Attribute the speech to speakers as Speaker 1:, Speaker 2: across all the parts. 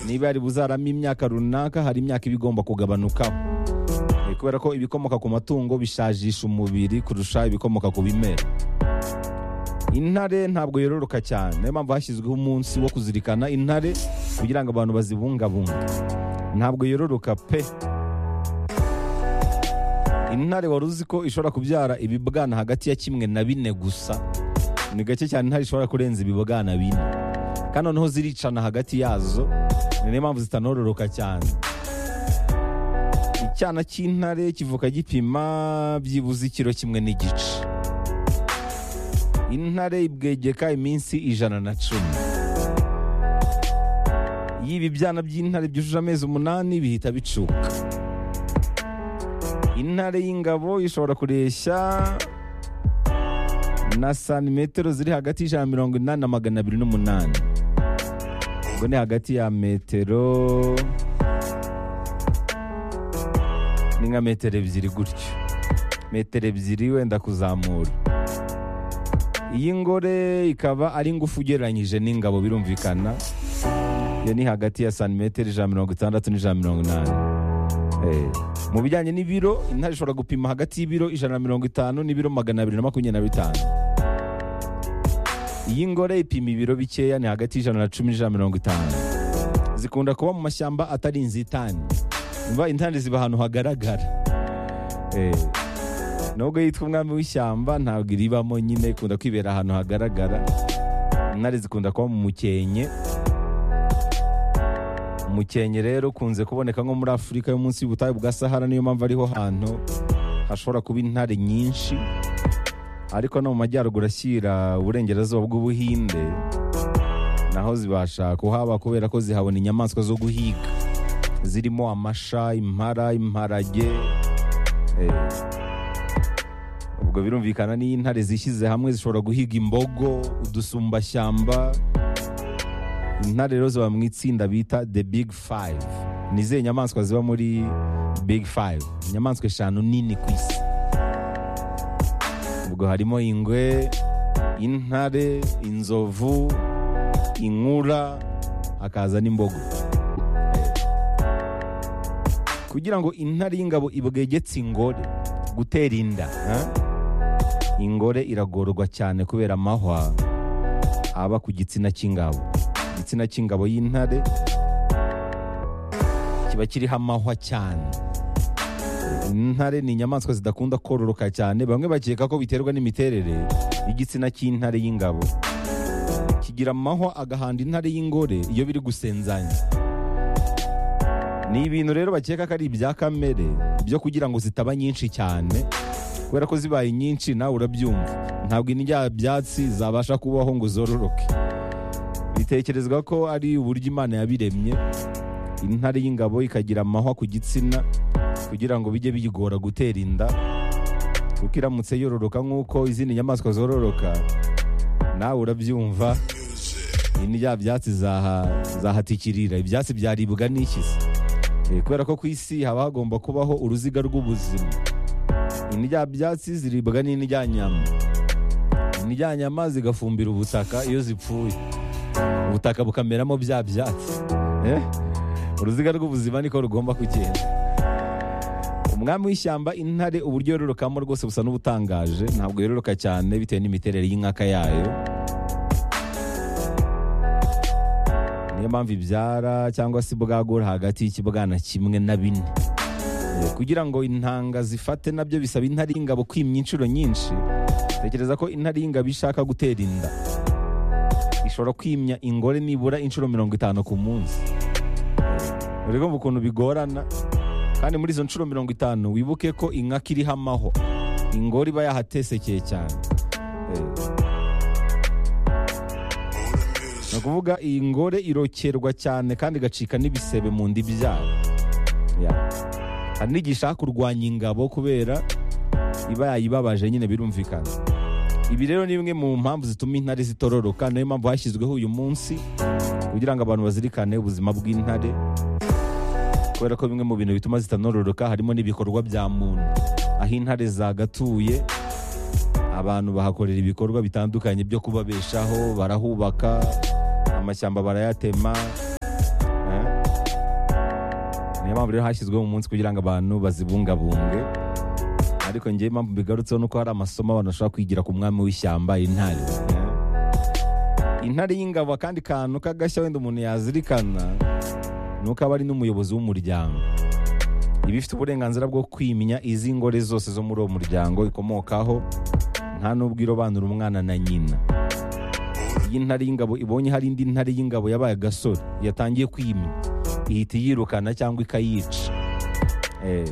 Speaker 1: niba yari buzarame imyaka runaka hari imyaka iba igomba kugabanukaho Eh, kubera ko ibikomoka ku matungo bishajisha umubiri kurusha ibikomoka ku bimera intare ntabwo yororoka cyane niyo mpamvu hashyizweho umunsi wo kuzirikana intare kugira ngo abantu bazibungabunge ntabwo yororoka pe intare wari uzi ko ishobora kubyara ibibwana hagati ya kimwe na bine gusa ni gake cyane intare ishobora kurenza ibibwana bine kandi noneho ziricana hagati yazo ni niyo mpamvu zitanororoka cyane icyana cy'intare kivuka gipima byibuze ikiro kimwe n'igice intare ibwegeka iminsi ijana na cumi iyo ibibyana by'intare byujuje amezi umunani bihita bicuka intare y'ingabo ishobora kureshya na santimetero ziri hagati y'ijana na mirongo inani na magana abiri n'umunani ubwo ni hagati ya metero ni nka metero ebyiri gutyo metero ebyiri wenda kuzamura iyi ngore ikaba ari ngufu ugereranyije n'ingabo birumvikana iyo ni hagati ya santimetero ijana na mirongo itandatu n'ijana na mirongo inani Eh, mu bijyanye n'ibiro intare ishobora gupima hagati y'ibiro ijana na mirongo itanu n'ibiro magana abiri na makumyabiri na bitanu iyi ngore ipima ibiro bikeya ni hagati y'ijana na cumi n'ijana na mirongo itanu zikunda kuba mu mashyamba atari inzitane umva intare ziba ahantu hagaragara Eh, nubwo yitwa umwami w'ishyamba ntabwo iribamo nyine ikunda kwibera ahantu hagaragara intare zikunda kuba mu mukenke umukenke rero ukunze kuboneka nko muri afurika yo munsi y'ubutayu bwa sahara niyo mpamvu ariho hantu hashobora kuba intare nyinshi ariko no mu majyaruguru ashyira uburengerazuba bw'ubuhinde naho zibasha kuhaba kubera ko zihabona inyamaswa zo guhiga zirimo amasha impara imparage eh, ubwo birumvikana n'iyo intare zishyize hamwe zishobora guhiga imbogo udusumbashyamba intare rero ziba mu itsinda bita the big five ni izihe nyamaswa ziba muri big five inyamaswa eshanu nini ku isi ubwo harimo ingwe intare inzovu inkura hakaza n'imbogo kugira ngo intare y'ingabo ibwegetse ingore gutera inda eh? ingore iragorwa cyane kubera amahwa aba ku gitsina cy'ingabo igitsina cy'ingabo y'intare kiba kiriho amahwa cyane intare ni inyamaswa zidakunda kororoka cyane bamwe bakeka ko biterwa n'imiterere y'igitsina cy'intare y'ingabo kigira amahwa agahanda intare y'ingore iyo biri gusenzanya ni ibintu rero bakeka ko ari ibya kamere byo kugira ngo zitaba nyinshi cyane kubera ko zibaye nyinshi nawe urabyumva ntabwo indya byatsi zabasha kubaho ngo zororoke bitekerezwa ko ari uburyo imana yabiremye intare y'ingabo ikagira amahwa ku gitsina kugira ngo bijye biyigora gutera inda kuko iramutse yororoka nk'uko izindi nyamaswa zororoka nawe urabyumva indya byatsi zaha- zahatikirira ibyatsi byaribwa n'iki se Eh, kubera ko ku isi haba hagomba kubaho uruziga rw'ubuzima indya byatsi ziribwa n'indyanyama indyanyama zigafumbira ubutaka iyo zipfuye ubutaka bukameramo bya byatsi Eh? uruziga rw'ubuzima niko rugomba kugenda umwami w'ishyamba intare uburyo yororokamo rwose busa n'ubutangaje ntabwo yororoka cyane bitewe n'imiterere y'inkaka yayo niyo mpamvu ibyara cyangwa se ibwagura hagati y'ikibwana kimwe na bine Eh, kugira ngo intanga zifate nabyo bisaba intare y'ingabo kwimya inshuro nyinshi tekereza ko intare y'ingabo ishaka gutera inda ishobora kwimya ingore nibura inshuro mirongo itanu ku munsi uri kumva ukuntu bigorana kandi muri izo nshuro mirongo itanu wibuke ko inkaka iriho amahwa ingore iba yahatesekeye cyane Eh. ni ukuvuga iyi ngore irokerwa cyane kandi igacika n'ibisebe mu nda ibyara Ya. hari n'igihe ishaka kurwanya ingabo kubera iba yayibabaje nyine birumvikana ibi rero ni bimwe mu mpamvu zituma intare zitororoka niyo mpamvu hashyizweho uyu munsi kugira ngo abantu bazirikane ubuzima bw'intare kubera ko bimwe mu bintu bituma zitanororoka harimo n'ibikorwa bya muntu aho intare zagatuye abantu bahakorera ibikorwa bitandukanye byo kubabeshaho barahubaka amashyamba barayatema eh, niyo mpamvu rero hashyizweho umunsi kugira ngo abantu bazibungabunge ariko ngewe impamvu mbigarutseho ni uko hari amasomo abantu bashobora kwigira ku mwami w'ishyamba intare intare y'ingabo akandi kantu k'agashya wenda umuntu yazirikana ni uko aba ari n'umuyobozi w'umuryango iba ifite uburenganzira bwo kwimya izi ngore zose zo muri uwo muryango ikomokaho nta n'ubwo irobanura umwana na nyina iyi ntare y'ingabo ibonye hari indi ntare y'ingabo yabaye agasore yatangiye kwimya ihita iyirukana cyangwa ikayica Eh,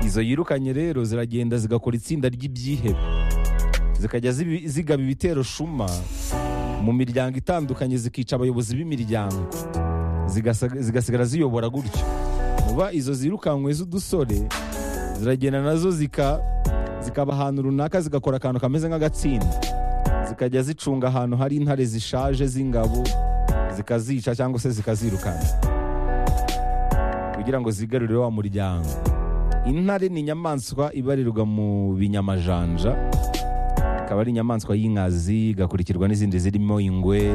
Speaker 1: izo yirukanye rero ziragenda zigakora itsinda ry'ibyihebe zikajya zibi- zigaba ibitero shuma mu miryango itandukanye zikica abayobozi b'imiryango Zigasa- zigasigara ziyobora gutyo muba izo zirukankwe z'udusore ziragenda nazo zika zikaba ahantu runaka zigakora akantu kameze nk'agatsinda zikajya zicunga ahantu hari intare zishaje z'ingabo zikazica cyangwa se zikazirukana kugira ngo zigarurire wa muryango intare ni inyamaswa ibarirwa mu binyamajanja ikaba ari inyamaswa y'inkazi igakurikirwa n'izindi zirimo ingwe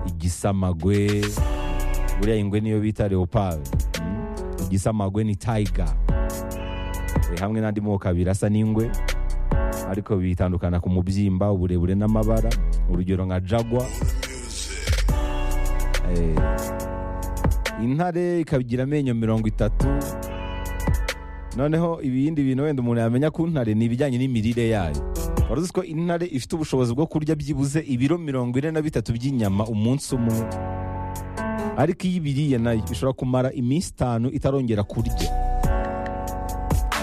Speaker 1: igisamagwe buriya ingwe niyo bita leopard Mm. igisamagwe ni tiger Eh, hamwe n'andi moko abiri asa n'ingwe ariko bitandukana ku mubyimba uburebure n'amabara urugero nka jagwa Eh, intare ikagira amenyo mirongo itatu noneho ibindi bintu wenda umuntu yamenya ku ntare ni ibijyanye n'imirire yayo wari uzi ko intare ifite ubushobozi bwo kurya byibuze ibiro mirongo ine na bitatu by'inyama umunsi umwe ariko iyo ibiriye nayo ishobora kumara iminsi itanu itarongera kurya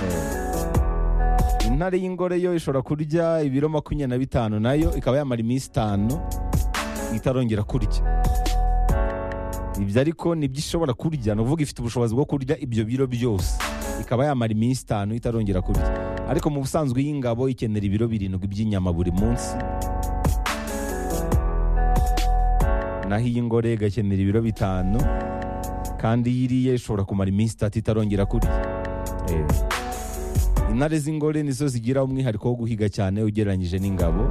Speaker 1: Eh, intare y'ingore yo ishobora kurya ibiro makumyabiri na bitanu nayo ikaba yamara iminsi itanu itarongera kurya ibyo ariko ni byo ishobora kurya ni ukuvuga ifite ubushobozi bwo kurya ibyo biro byose ikaba yamara iminsi itanu itarongera kurya ariko mu busanzwe y'ingabo ikenera ibiro birindwi by'inyama buri munsi naho iy'ingore igakenera ibiro bitanu kandi iyo iriye ishobora kumara iminsi itatu itarongera kurya Eh. intare z'ingore nizo zigira umwihariko wo guhiga cyane ugereranyije n'ingabo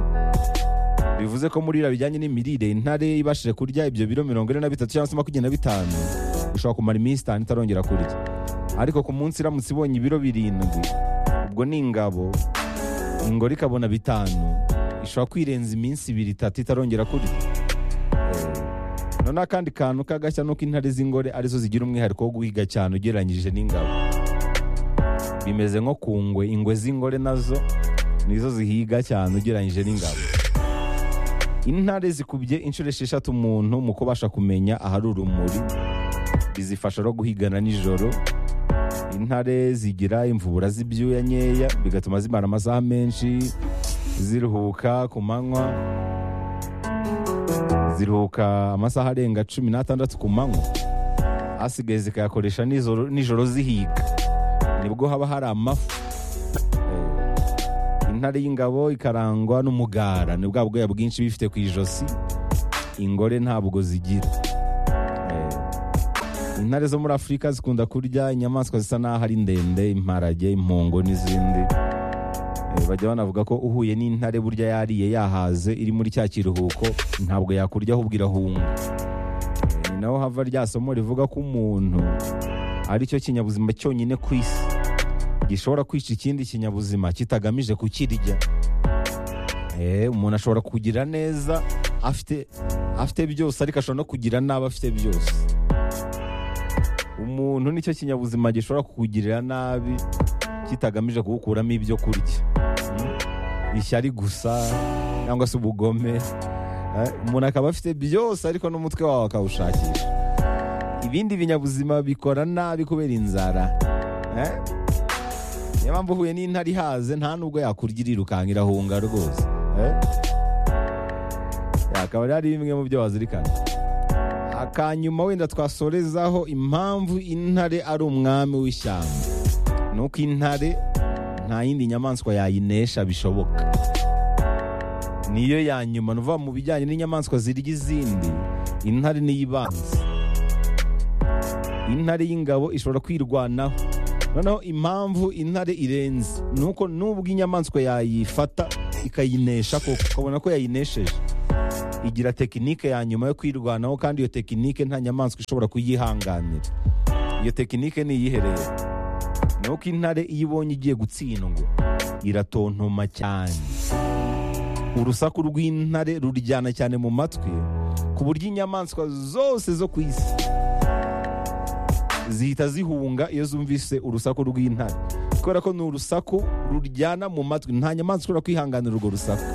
Speaker 1: bivuze ko muri biriya bijyanye n'imirire intare ibashije kurya ibyo biro mirongo ine na bitatu cyangwa se makumyabiri na bitanu ishobora kumara iminsi itanu itarongera kurya ariko ku munsi iramutse ibonye ibiro birindwi ubwo ni ingabo ingore ikabona bitanu ishobora kwirenza iminsi ibiri itatu itarongera kurya noneho akandi kantu k'agashya nuko intare z'ingore arizo zigira umwihariko wo guhiga cyane ugereranyije n'ingabo bimeze nko ku ngwe ingwe z'ingore nazo nizo zihiga cyane ugereranyije n'ingabo intare zikubye inshuro esheshatu umuntu mu kubasha kumenya ahari urumuri bizifasha no guhigana nijoro intare zigira imvubura z'ibyuya nkeya bigatuma zimara amasaha menshi ziruhuka ku manywa ziruhuka amasaha arenga cumi n'atandatu ku manywa asigaye zikayakoresha nijoro, nijoro zihiga nibwo haba hari amafu intare y'ingabo ikarangwa n'umugara ni bwa bwoya bwinshi iba ifite ku ijosi ingore ntabwo zigira Eh, intare zo muri afurika zikunda kurya inyamaswa zisa n'aho ari ndende imparage impongo n'izindi Eh, bajya banavuga ko uhuye n'intare burya yariye yahaze iri muri cya kiruhuko ntabwo yakurya ahubwo irahunga Eh, ni naho hava rya somo rivuga ko umuntu aricyo kinyabuzima cyonyine ku isi gishobora kwica ikindi kinyabuzima kitagamije kukirya Eh, umuntu ashobora kugira neza afite afite byose ariko ashobora no kugira nabi afite byose umuntu nicyo kinyabuzima gishobora kukugirira nabi kitagamije kugukuramo ibyo kurya Mm. ishyari gusa cyangwa se ubugome Eh, umuntu akaba afite byose ariko n'umutwe wawe akawushakisha ibindi binyabuzima bikora nabi kubera inzara Eh? niyo mpamvu uhuye n'intare ihaze nta nubwo yakurya irirukanka irahunga rwose Eh? akaba rero ari bimwe mu byo wazirikana akanyuma wenda twasorezaho impamvu intare ari umwami w'ishyamba ni uko intare nta yindi nyamaswa yayinesha bishoboka niyo ya nyuma ni ukuvuga mu bijyanye n'inyamaswa zirya izindi intare niyo ibanza intare y'ingabo ishobora kwirwanaho noneho impamvu intare irenze ni uko nubwo inyamaswa yayifata ikayinesha koko ukabona ko yayinesheje igira tekinike ya nyuma yo kwirwanaho kandi iyo tekinike nta nyamaswa ishobora kuyihanganira iyo tekinike niyihereye ni uko intare iyo ibonye igiye gutsindwa iratontoma cyane urusaku rw'intare ruryana cyane mu matwi ku buryo inyamaswa zose zo ku isi zihita zihunga iyo zumvise urusaku rw'intare kubera ko ni urusaku ruryana mu matwi nta nyamaswa ishobora kwihanganira urwo rusaku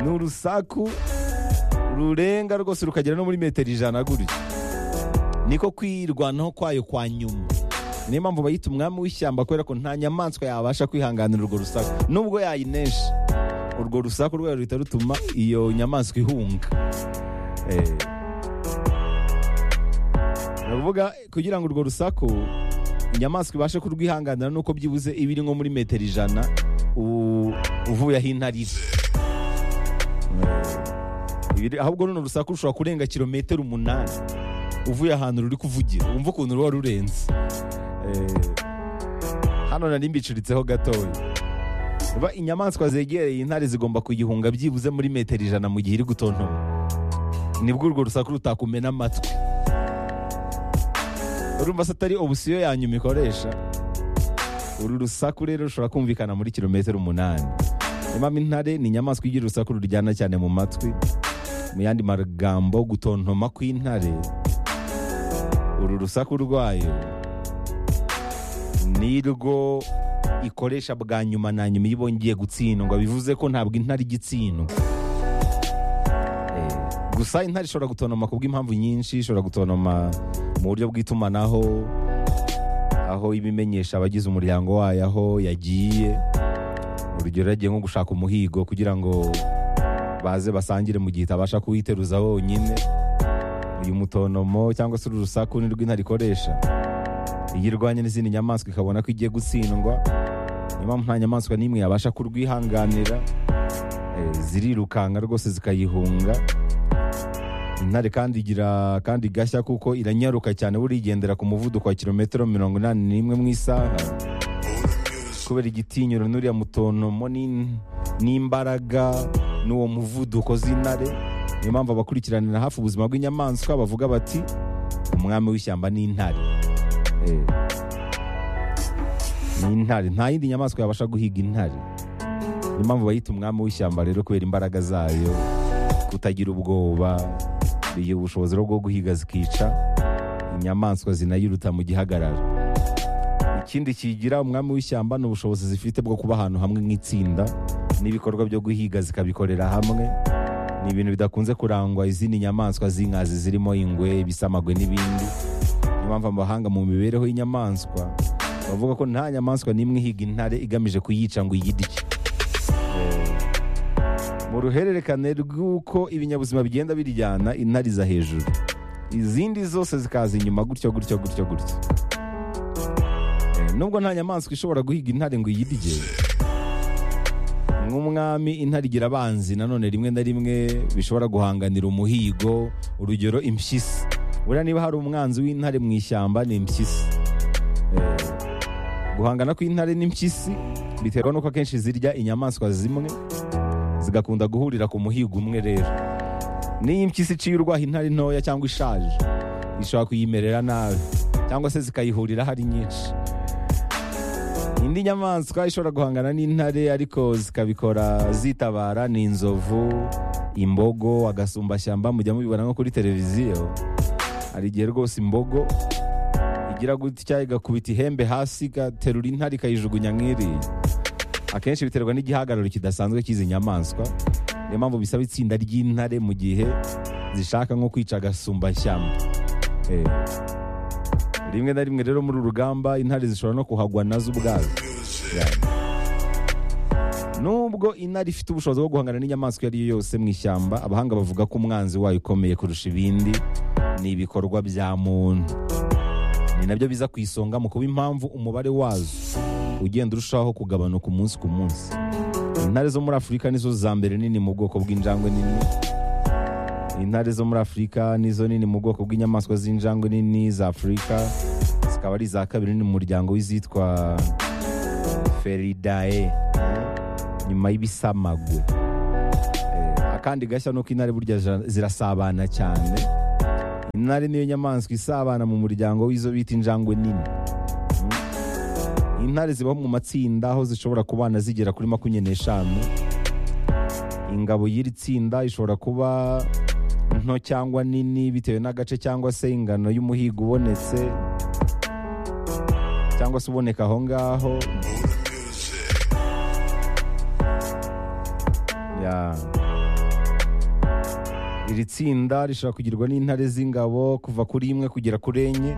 Speaker 1: ni urusaku rurenga rwose rukagera no muri metero ijana gutya niko kwirwanaho kwayo kwa nyuma niyo mpamvu bayita umwami w'ishyamba kubera ko nta nyamaswa yabasha kwihanganira urwo rusaku nubwo yayinesha urwo rusaku rwayo ruhita rutuma iyo nyamaswa ihunga Eh. ni ukuvuga kugira ngo urwo rusaku inyamaswa ibashe kurwihanganira nuko byibuze iba iri nko muri metero ijana u- uvuye aho intare iri Ibiri- ahubwo runo rusaku rushobora kurenga kilometero umunani uvuye ahantu ruri kuvugira wumva ukuntu ruba rurenze Eh, hano nari mbicuritseho gatoya Ba- inyamaswa zegereye intare zigomba kuyihunga byibuze muri metero ijana mu gihe iri gutontoma nibwo urwo rusaku rutakumena amatwi urumva se atari obusiyo ya nyuma ikoresha uru rusaku rero rushobora kumvikana muri kilometero umunani Niyo mpamvu intare ni inyamaswa igira urusaku ruryana cyane mu matwi mu yandi magambo gutontoma kw'intare uru rusaku rwayo nirwo ikoresha bwa nyuma na nyuma iyo ibonye igiye gutsindwa bivuze ko ntabwo intare ijya itsindwa Eh, gusa intare ishobora gutonoma ku bw'impamvu nyinshi ishobora gutonoma mu buryo bw'itumanaho aho ibimenyesha abagize umuryango wayo aho yagiye urugero yagiye nko gushaka umuhigo kugira ngo baze basangire mu gihe itabasha kuwiteruza wonyine uyu mutonomo cyangwa se uru rusaku ni rw'intare ikoresha iyo irwanye n'izindi nyamaswa ikabona ko igiye gutsindwa niyo mpamvu nta nyamaswa n'imwe yabasha kurwihanganira Eh, zirirukanka rwose zikayihunga intare kandi igira kandi gashya kuko iranyaruka cyane buriya igendera ku muvuduko wa kilometero mirongo inani n'imwe mu isaha kubera igitinyiro n'uriya mutonomo n'in- n'imbaraga n'uwo muvuduko z'intare niyo mpamvu abakurikiranira hafi ubuzima bw'inyamaswa bavuga bati umwami w'ishyamba ni intare Eh, ni intare nta yindi nyamaswa yabasha guhiga intare niyo mpamvu bayita umwami w'ishyamba rero kubera imbaraga zayo kutagira ubwoba bigira ubushobozi rero bwo guhiga zikica inyamaswa zinayiruta mu gihagararo ikindi kigira umwami w'ishyamba ni ubushobozi zifite bwo kuba ahantu hamwe nk'itsinda n'ibikorwa byo guhiga zikabikorera hamwe ni ibintu bidakunze kurangwa izindi nyamaswa z'inkazi zirimo ingwe ibisamagwe n'ibindi niyo mpamvu amahanga mu mibereho y'inyamaswa bavuga ko nta nyamaswa n'imwe ihiga intare igamije kuyica ngo iyirye mu ruhererekane rw'uko ibinyabuzima bigenda biryana intare iza hejuru izindi zose zikaza inyuma gutyo gutyo gutyo gutyo Eh, nubwo nta nyamaswa ishobora guhiga intare ngo iyirye nk'umwami intare igira abanzi nanone rimwe na rimwe bishobora guhanganira umuhigo urugero impyisi buriya niba hari umwanzi w'intare mu ishyamba ni impyisi Eh, guhangana kw'intare n'impyisi biterwa n'uko akenshi zirya inyamaswa zimwe zigakunda guhurira ku muhigo umwe rero n'iyo impyisi iciye urwaho intare ntoya cyangwa ishaje ishobora kuyimerera nabi cyangwa se zikayihurira hari nyinshi indi nyamaswa ishobora guhangana n'intare ariko zikabikora zitabara ni inzovu imbogo agasumbashyamba mujya mubibona nko kuri televiziyo hari igihe rwose imbogo igira gutya igakubita ihembe hasi igaterura intare ikayijugunya nk'iriya akenshi biterwa n'igihagararo kidasanzwe cy'izi nyamaswa niyo mpamvu bisaba itsinda ry'intare mu gihe zishaka nko kwica agasumbashyamba Eh. rimwe na rimwe rero muri uru rugamba intare zishobora no kuhagwa nazo ubwazo Yeah. nubwo intare ifite ubushobozi bwo guhangana n'inyamaswa iyo ari yo yose mu ishyamba abahanga bavuga ko umwanzi wayo ukomeye kurusha ibindi ni ibikorwa bya muntu ni nabyo biza ku isonga mu kuba impamvu umubare wazo ugenda urushaho kugabanuka umunsi ku munsi intare zo muri afurika nizo za mbere nini mu bwoko bw'injangwe nini intare zo muri afurika nizo nini mu bwoko bw'inyamaswa z'injangwe nini za afurika zikaba ari iza kabiri nini mu muryango w'izitwa feridae nyuma y'ibisamagwe Eh, akandi gashya nuko intare burya zira- zirasabana cyane intare niyo nyamaswa isabana mu muryango w'izo bita injangwe nini intare ziba mu matsinda aho zishobora kubana zigera kuri makumyabiri n'eshanu ingabo y'iri tsinda ishobora kuba nto cyangwa nini bitewe n'agace cyangwa se ingano y'umuhigo ubonetse cyangwa se uboneka aho ngaho Ya. iri tsinda rishobora kugirwa n'intare z'ingabo kuva kuri imwe kugera kuri enye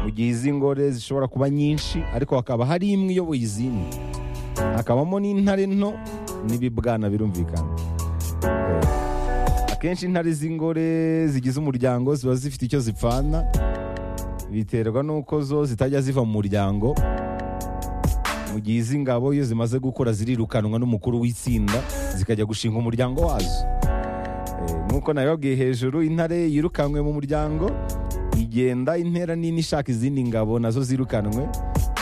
Speaker 1: mu gihe iz'ingore zishobora kuba nyinshi ariko hakaba hari imwe iyoboye izindi hakabamo n'intare nto n'ibibwana birumvikana akenshi intare z'ingore zigize umuryango ziba zifite icyo zipfana biterwa n'uko zo zitajya ziva mu muryango mu gihe iz'ingabo iyo zimaze gukura zirirukanwa n'umukuru w'itsinda zikajya gushinga umuryango wazo Eh, nk'uko nabibabwiye hejuru intare yirukanwe mu muryango igenda intera nini ishaka izindi ngabo nazo zirukanwe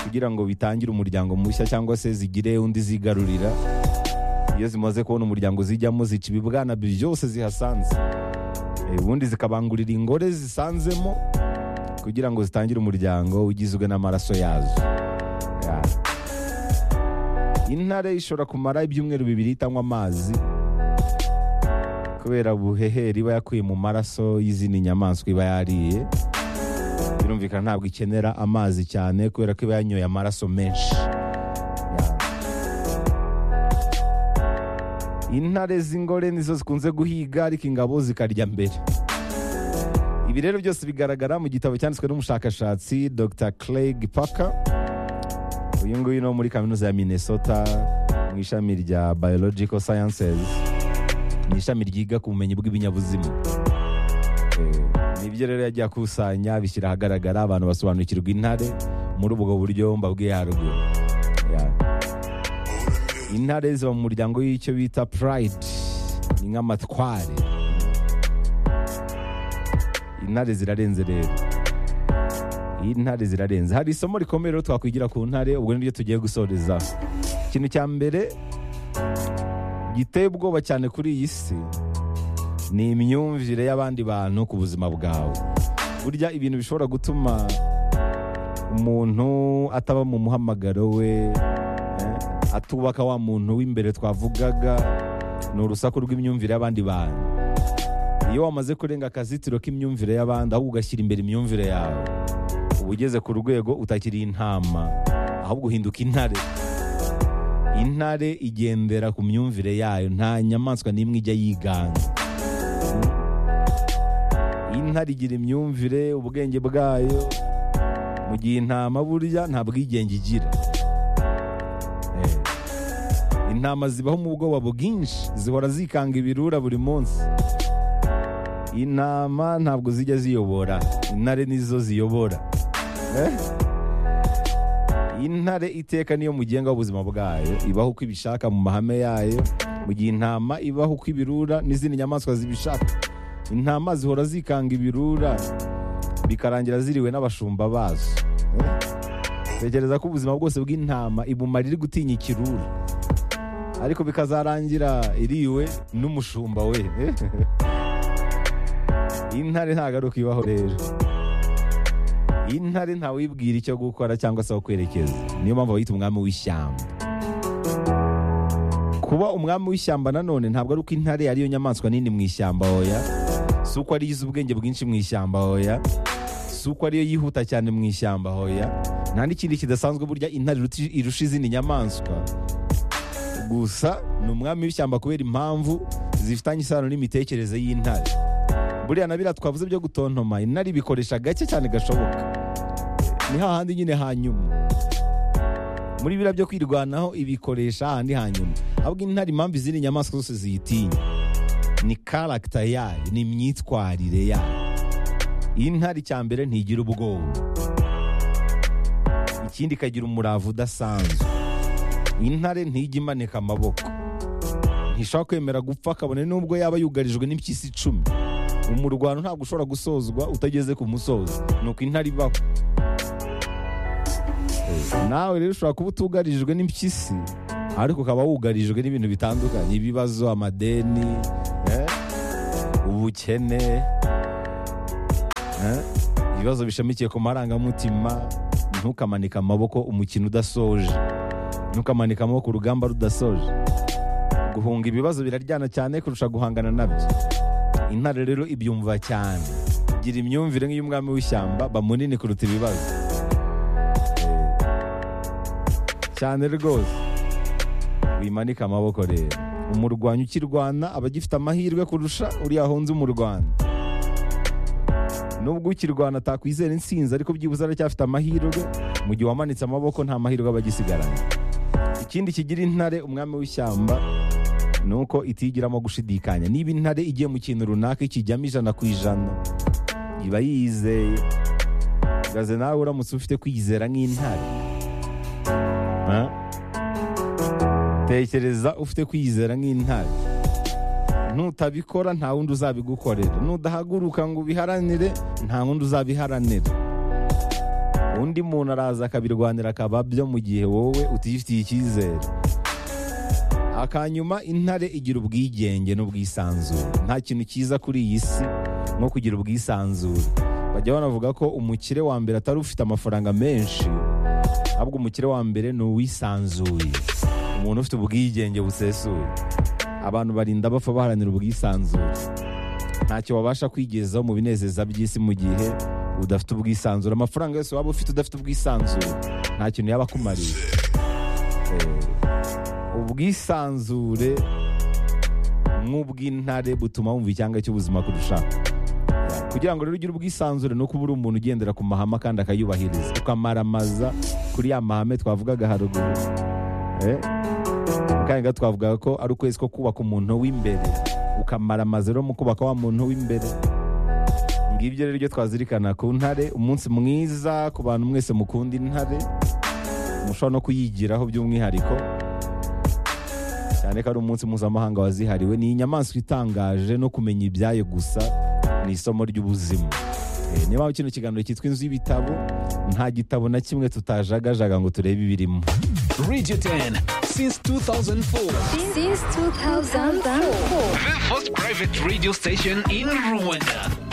Speaker 1: kugira ngo bitangire umuryango mushya cyangwa se zigire undi zigarurira iyo zimaze kubona umuryango zijyamo zica ibibwana byose zihasanze Eh, ubundi zikabangurira ingore zisanzemo kugira ngo zitangire umuryango ugizwe n'amaraso yazo Ya. intare ishobora kumara ibyumweru bibiri itanywa amazi kubera ubuheheri iba yakuye mu maraso y'izindi nyamaswa iba yariye birumvikana ntabwo ikenera amazi cyane kubera ko iba yanyoye amaraso menshi Ya. intare z'ingore nizo zikunze guhiga ariko ingabo zikarya mbere ibi rero byose bigaragara mu gitabo cyanditswe n'umushakashatsi dr craig parker uyu nguyu ni wo muri kaminuza ya minnesota mu ishami rya biological sciences ni ishami ryiga ku bumenyi bw'ibinyabuzima Eh, nibyo rero yagiye akusanya bishyira ahagaragara abantu basobanukirwa intare muri ubwo buryo mbabwiye haruguru Ya. intare ziba mu muryango w'icyo bita pride ni nk'amatware intare zirarenze rero intare zirarenze hari isomo rikomeye rero twakwigira ku ntare ubwo niryo tugiye gusoreza ikintu cya mbere giteye ubwoba cyane kuri iyi si ni imyumvire y'abandi bantu ku buzima bwawe burya ibintu bishobora gutuma umuntu ataba mu muhamagaro we eh, atubaka wa muntu w'imbere twavugaga ni urusaku rw'imyumvire y'abandi bantu iyo wamaze kurenga akazitiro k'imyumvire y'abandi ahubwo ugashyira imbere imyumvire yawe uba ugeze ku rwego utakiri intama ahubwo uhinduka intare intare igendera ku myumvire yayo nta nyamaswa n'imwe ijya yiganga intare igira imyumvire ubwenge bwayo mu gihe intama burya nta bwigenge igira Eh, intama zibaho mu bwoba bwinshi zihora zikanga ibirura buri munsi intama ntabwo zijya ziyobora intare nizo ziyobora Eh? intare iteka niyo mugenga w'ubuzima bwayo ibaho uko ibishaka mu mahame yayo mu gihe intama ibaho uko ibirura n'izindi nyamaswa zibishaka intama zihora zikanga ibirura bikarangira ziriwe n'abashumba bazo Eh? tekereza ko ubuzima bwose bw'intama ibumara iri gutinya ikirura ariko bikazarangira iriwe n'umushumba we Eh? intare ntagaruka ibaho rero intare ntawibwira icyo gukora cyangwa se aho kwerekeza niyo mpamvu bayita umwami w'ishyamba kuba umwami w'ishyamba nanone ntabwo ari uko intare ariyo nyamaswa nini mu ishyamba hoya si uko ariyo izi ubwenge bwinshi mu ishyamba hoya si uko ariyo yihuta cyane mu ishyamba hoya nta n'ikindi kidasanzwe burya intare iruti- irusha izindi nyamaswa gusa ni umwami w'ishyamba kubera impamvu zifitanye isano n'imitekerereze y'intare buriya na biriya twavuze byo gutontoma intare ibikoresha gake cyane gashoboka ni hahandi nyine hanyuma muri biriya byo kwirwanaho ibikoresha hahandi hanyuma ahubwo intare impamvu izindi nyamaswa zose ziyitinya ni karagita yayo ni imyitwarire yayo intare icya mbere ntigira ubwoba ikindi ikagira umurava udasanzwe intare ntijya imanika amaboko ntishobora kwemera gupfa kabone n'ubwo yaba yugarijwe n'impyisi icumi umurwano ntabwo ushobora gusozwa utageze ku musozo ni uko intare ibaho Eh, nawe rero ushobora kuba utugarijwe n'impyisi ariko ukaba wugarijwe n'ibintu bitandukanye ibibazo amadeni eh, ubukene Eh? ibibazo bishamikiye ku marangamutima ntukamanike amaboko umukino udasoje ntukamanike amaboko urugamba rudasoje guhunga ibibazo biraryana cyane kurusha guhangana nabyo intare rero ibyumva cyane gira imyumvire nk'iy'umwami w'ishyamba bamunini kuruta ibibazo cyane rwose wimanike amaboko rero umurwanyi ukirwana aba agifite amahirwe kurusha uriya ahunze umurwana nubwo ukirwana atakwizera insinzi ariko byibuze aracyafite amahirwe mu gihe wamanitse amaboko nta mahirwe aba agisigaranye ikindi kigira intare umwami w'ishyamba ni uko itigiramo gushidikanya niba intare igiye mu kintu runaka ikijyamo ijana ku ijana iba yizeye gaze nawe uramutse ufite kwizera nk'intare Ha? tekereza ufite kwizera nk'intare nutabikora nta wundi uzabigukorera nudahaguruka ngo ubiharanire nta wundi uzabiharanira undi muntu araza akabirwanira akaba byo mu gihe wowe utifitiye icyizere akanyuma intare igira ubwigenge n'ubwisanzure nta kintu cyiza kuri iyi si nko kugira ubwisanzure bajya banavuga ko umukire wa mbere atari ufite amafaranga menshi ahubwo umukire wa mbere ni uwisanzuye umuntu ufite ubwigenge busesuye abantu barinda bapfa baharanira ubwisanzure ntacyo wabasha kwigezaho mu binezeza by'isi mu gihe udafite ubwisanzure amafaranga yose waba ufite udafite ubwisanzure nta kintu yaba akumariye Eh, ubwisanzure nk'ubw'intare butuma wumva icyanga cy'ubuzima kurushaho kugira ngo rero ugire ubwisanzure ni uko uba uri umuntu ugendera ku mahame kandi akayubahiriza ukamaramaza kuri ya mahame twavugaga haruguru Eh, kandi gato twavuga ko ari ukwezi ko kubaka umuntu w'imbere ukamara amazu rero mu kubaka wa muntu w'imbere ngibyo rero ibyo twazirikana ku ntare umunsi mwiza ku bantu mwese mukunda intare mushobora no kuyigiraho by'umwihariko cyane ko ari umunsi mpuzamahanga wazihariwe ni inyamaswa itangaje no kumenya ibyayo gusa ni isomo ry'ubuzima Eh, niba kino kiganiro cyitwa inzu y'ibitabo nta gitabo na kimwe tutajagajaga ngo turebe ibirimo
Speaker 2: Radio 10 since 2004.
Speaker 3: since 2004.
Speaker 2: The first private radio station in Rwanda.